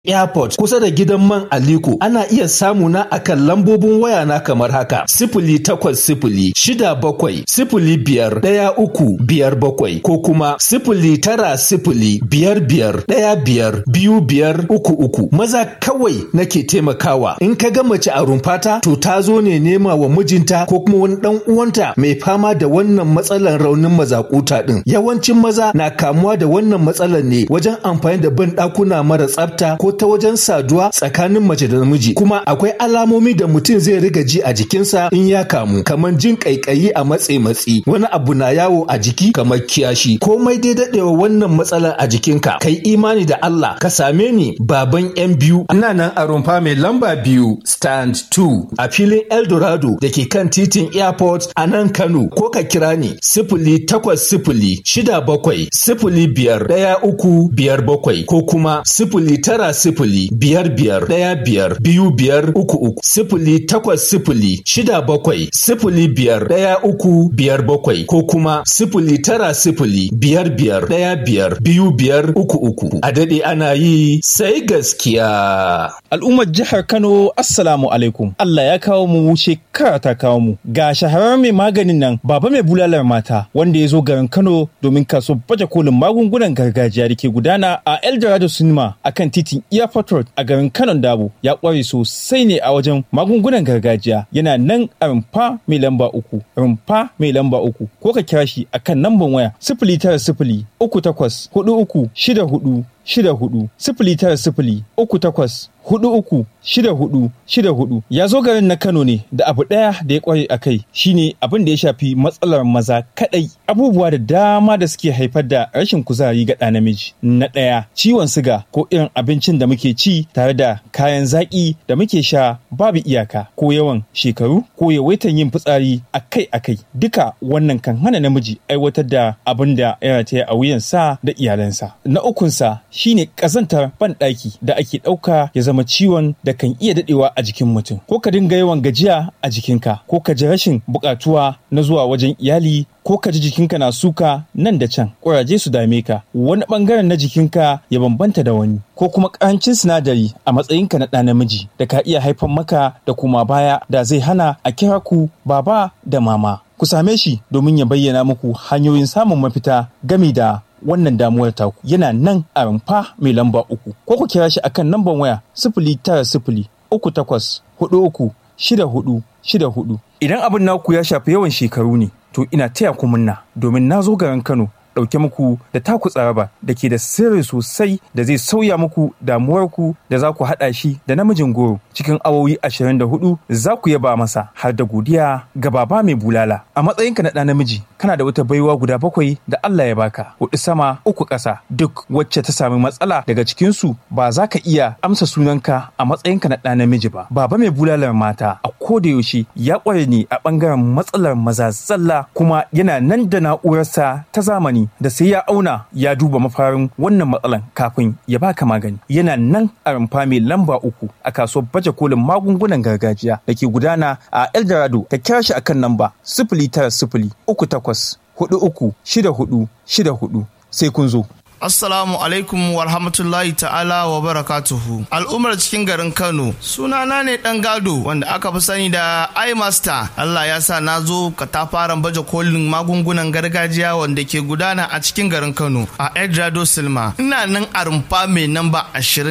airport kusa da gidan man aliko ana iya samu na akan lambobin waya na kamar haka sifili takwas sifili shida bakwai sifili biyar ɗaya uku biyar bakwai ko kuma sifili tara sifili biyar biyar ɗaya biyar biyu biyar uku uku maza kawai nake taimakawa in ka ga mace a rumfata to ta zo ne nema wa mijinta ko kuma wani ɗan uwanta mai fama da wannan matsalar raunin mazakuta ɗin yawancin maza na kamuwa da wannan matsalar ne wajen amfani da ban ɗakuna mara tsafta ko ta wajen saduwa tsakanin mace da namiji kuma akwai alamomi da mutum zai riga ji a jikinsa in ya kamu kamar jin kaikayi a matse matsi wani abu na yawo a jiki kamar kiyashi komai dai dadewa wannan matsalar a jikinka kai imani da Allah ka same ni baban yan biyu ina nan a rumfa mai lamba biyu stand 2 a filin Eldorado da ke kan titin airport a nan Kano ko ka kira ni sifili takwas sifili shida bakwai sifili biyar ɗaya uku biyar bakwai ko kuma sifili tara sifili biyar biyar ɗaya biyar biyu biyar uku uku sifili takwas sifili shida bakwai sifili biyar ɗaya uku biyar bakwai ko kuma sifili tara sifili biyar biyar ɗaya biyar biyu biyar uku uku a daɗe ana yi sai gaskiya. Al'ummar jihar Kano Assalamu alaikum Allah ya kawo mu shekara ta kawo mu ga shahararren mai maganin nan baba mai bulalar mata wanda ya zo garin Kano domin kaso baje kolin magungunan gargajiya da ke gudana a Eldorado Cinema akan titin Airport Road a garin Kano Dabo ya kware sosai ne a wajen magungunan gargajiya yana nan a rumfa mai lamba uku rumfa mai lamba uku ko ka kira shi akan namban waya sifili tara sifili uku takwas hudu uku shida hudu shida hudu sifili tara sifili uku takwas hudu uku shida hudu shida hudu ya zo garin na Kano ne da abu ɗaya da ya kware a kai shine abin da ya shafi matsalar maza kadai abubuwa da dama da suke haifar da rashin kuzari ga ɗa namiji na ɗaya ciwon siga ko irin abincin da muke ci tare da kayan zaƙi da muke sha babu iyaka ko yawan shekaru ko yawaitan yin fitsari akai akai duka wannan kan hana namiji aiwatar da abin da ya rataya a wuyansa da iyalansa na ukunsa shine ƙazantar banɗaki da ake ɗauka ya zama ciwon da kan iya daɗewa a jikin mutum ko ka dinga yawan gajiya a jikinka ko ka ji rashin buƙatuwa na zuwa wajen iyali ko ka ji jikinka na suka nan da can ƙuraje su dame ka wani ɓangaren na jikinka ya bambanta da wani ko kuma ƙarancin sinadari a matsayinka na ɗa namiji da ka iya haifar maka da kuma baya da zai hana a kira ku baba da mama ku same shi domin ya bayyana muku hanyoyin samun mafita gami da wannan damuwar taku yana nan a rumfa mai lamba uku ko ku kira shi akan lambar waya sifili tara sifili uku takwas hudu uku shida hudu shida hudu idan abin naku ya shafi yawan shekaru ne to ina taya ku munna domin na zo garin kano ɗauke muku da taku tsaraba da ke da sirri sosai da zai sauya muku damuwarku da za ku haɗa shi da namijin goro cikin awowi 24 za ku yaba masa har da godiya ga baba mai bulala a matsayinka na ɗa namiji kana da wata baiwa guda bakwai da Allah ya baka hudu sama uku ƙasa duk wacce ta sami matsala daga cikinsu ba za ka iya amsa sunanka a matsayinka na ɗa namiji ba baba mai bulalar mata a koda yaushe ya ƙware ne a ɓangaren matsalar maza zalla kuma yana nan da na'urarsa ta zamani da sai ya auna ya duba mafarin wannan matsalan kafin ya baka magani yana nan a rumfa mai lamba uku a kasuwar baje kolin magungunan gargajiya da ke gudana a eldorado ka kira shi akan namba sifili tara sifili uku takwas hudu uku shida hudu shida hudu sai kun zo Assalamu alaikum wa rahmatullahi ta'ala wa barakatuhu. Al'ummar cikin garin Kano, sunana ne ɗan gado wanda aka fi sani da iMaster. Allah ya sa na zo katafaren baje kolin magungunan gargajiya wanda ke gudana a cikin garin Kano a Edrado Silma. Ina nan a rumfa mai namba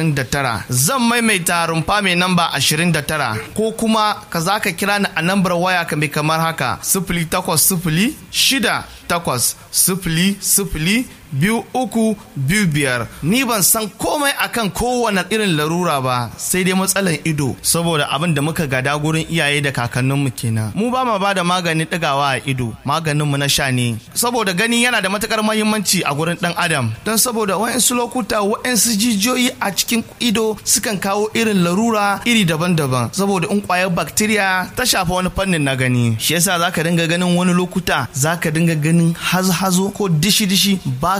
29. Zan maimaita rumfa mai namba 29 ko kuma ka za ka kira ni a nambar waya ka mai kamar haka sifili takwas sifili shida takwas sifili sifili biyu uku biyu biyar ni ban san komai akan kowane irin larura ba sai dai matsalan ido saboda abin da muka gada gurin iyaye da kakanninmu kenan mu ba ma bada maganin ɗigawa a ido maganinmu na sha ne saboda gani yana da matukar mahimmanci a gurin ɗan adam don saboda wa'insu lokuta wa'insu jijiyoyi a cikin ido sukan kawo irin larura iri daban-daban saboda in kwayar bacteria ta shafa wani fannin na gani shi yasa zaka dinga ganin wani lokuta zaka dinga ganin hazo-hazo ko dishi-dishi ba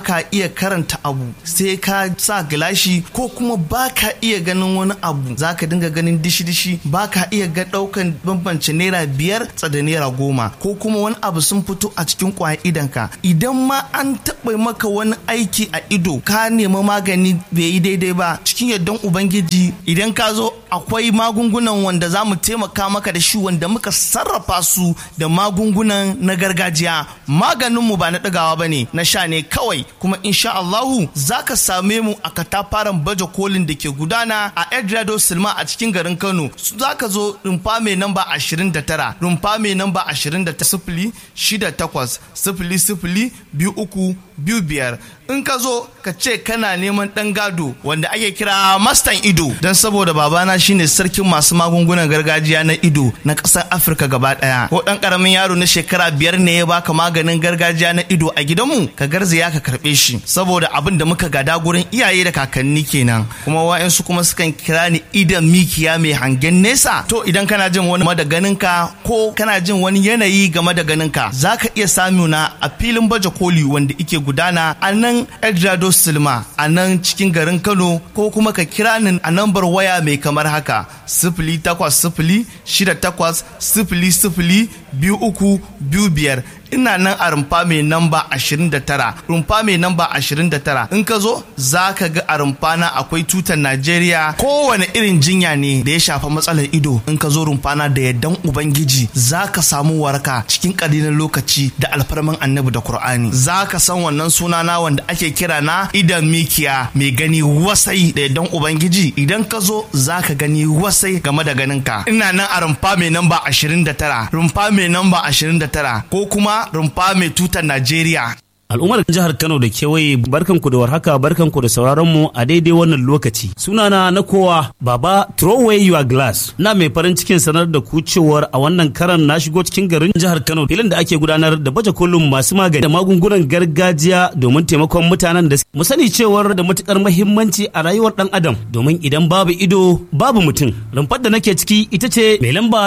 baka iya karanta abu sai ka sa gilashi ko kuma baka iya ganin wani abu zaka dinga ganin dishi-dishi baka iya ga daukan bambance naira biyar tsada naira goma ko kuma wani abu sun fito a cikin kwayan idanka idan ma an taɓa maka wani aiki a ido ka nemi magani bai yi daidai ba cikin yardan ubangiji idan ka zo akwai magungunan wanda za mu taimaka maka da shi wanda muka sarrafa su da magungunan na gargajiya maganinmu ba na ɗagawa ba ne na sha ne kawai kuma insha Allahu za ka same mu a katafaren baje kolin da ke gudana a Edrado Silma a cikin garin Kano za ka zo rumfa mai namba 29 rumfa mai namba 29 sifili shida takwas sifili sifili biyu uku biyu biyar in ka zo ka ce kana neman ɗan gado wanda ake kira mastan ido don saboda babana shine sarkin masu magungunan gargajiya na ido na ƙasar afirka gaba ɗaya ko ɗan ƙaramin yaro na shekara biyar ne ya baka maganin gargajiya na ido a gidanmu ka garzaya ka karɓe shi saboda abin da muka gada gurin iyaye da kakanni kenan kuma wa'yansu kuma sukan kira ni idan mikiya mai hangen nesa to idan kana jin wani game da ganinka ko kana jin wani yanayi game da ganinka za ka iya samuna a filin baje koli wanda ike gudana a nan Edrado Silma a nan cikin garin Kano ko kuma ka kira ni a nambar waya mai kamar haka sifili takwas sifili shida takwas sifili sifili biyu uku biyu biyar ina nan a rumfa mai namba 29 rumfa mai namba 29 in ka zo za ka ga a rumfa na akwai tutar Najeriya kowane irin jinya ne da ya shafa matsalar ido in ka zo rumfa na da yardan ubangiji za ka samu waraka cikin ƙalilan lokaci da alfarman annabi da Kur'ani za ka san wannan suna na wanda ake kira na idan mikiya mai gani wasai da yardan ubangiji idan ka zo za ka gani wasai game da ganinka ina nan a rumfa mai namba 29 rumfa mai namba 29 ko kuma rumfa mai tutar Najeriya. Al'ummar jihar Kano da kewaye barkanku da warhaka barkanku da sauraron mu a daidai wannan lokaci. Sunana na kowa Baba Throw away your glass. Na mai farin cikin sanar da ku cewar a wannan karan na shigo cikin garin jihar Kano filin da ake gudanar da baje kolin masu magani da magungunan gargajiya domin taimakon mutanen da mu sani cewar da matukar muhimmanci a rayuwar dan adam domin idan babu ido babu mutum. Rumfar da nake ciki ita ce mai lamba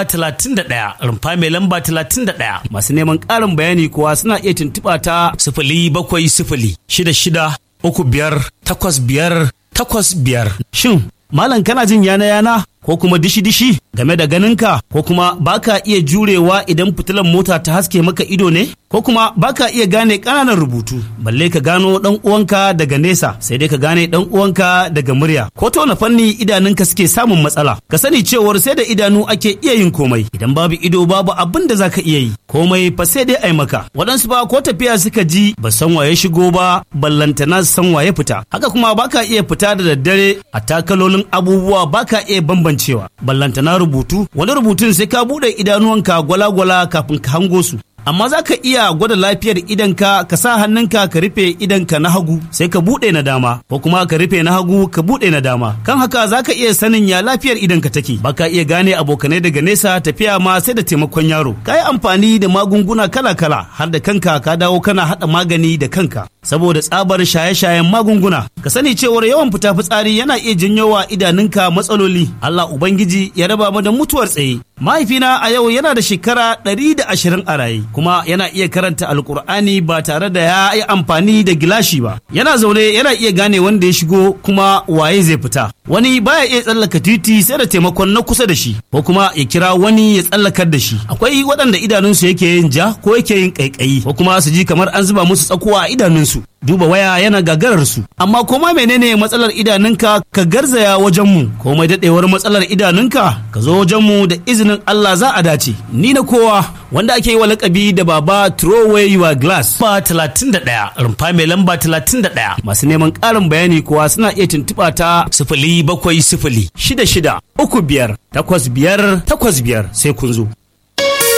31 rumfa mai lamba 31 masu neman ƙarin bayani kuwa suna iya tuntuɓa ta sifili sifili bakwai sifili shida shida uku biyar takwas biyar takwas biyar. Shin malam kana jin yana yana ko kuma dishi dishi game da ganinka ko kuma baka iya jurewa idan fitilan mota ta haske maka ido ne ko kuma baka iya gane ƙananan rubutu balle ka gano dan uwanka daga nesa sai dai ka gane dan uwanka daga murya ko ta wani fanni idanunka suke samun matsala ka sani cewar sai da idanu ake iya yin komai idan babu ido babu abin da zaka iya yi komai fa sai dai ai maka waɗansu ba ko tafiya suka ji ba san waye shigo ba ballantana san waye fita haka kuma baka iya fita da daddare a takalolin abubuwa baka iya bambancewa ballantana rubutu wani rubutun sai ka buɗe idanuwanka gwala-gwala kafin ka hango su amma za ka iya gwada lafiyar idanka ka sa hannunka ka rufe idanka na hagu sai ka buɗe na dama ko kuma ka rufe na hagu ka buɗe na dama kan haka za ka iya sanin ya lafiyar idanka take ba ka iya gane abokanai daga nesa tafiya ma sai da taimakon yaro ka yi amfani da magunguna kala-kala har da kanka ka dawo kana haɗa magani da kanka saboda tsabar shaye-shayen magunguna ka sani cewar yawan fita fitsari yana iya janyo wa idanunka matsaloli Allah ubangiji ya raba mu da mutuwar tsaye mahaifina a yau yana da shekara ɗari da ashirin a raye kuma yana iya karanta alkur'ani ba tare da ya yi amfani da gilashi ba yana zaune yana iya gane wanda ya shigo kuma waye zai fita wani baya iya tsallaka titi sai da taimakon na kusa da shi ko kuma ya kira wani ya tsallakar da shi akwai waɗanda idanunsu yake yin ja ko yake yin ƙaiƙayi ko kuma su ji kamar an zuba musu tsakuwa a idanunsu duba waya yana gagarar su amma koma menene matsalar idanunka ka garzaya wajen mu komai dadewar matsalar idanunka ka zo wajen mu da izinin Allah za a dace ni na kowa wanda ake yi wa lakabi da baba throw away your glass ba 31 rumfa mai lamba 31 masu neman ƙarin bayani kuwa suna iya tuntuɓa ta sifili bakwai sifili shida shida uku biyar takwas biyar takwas biyar sai kun zo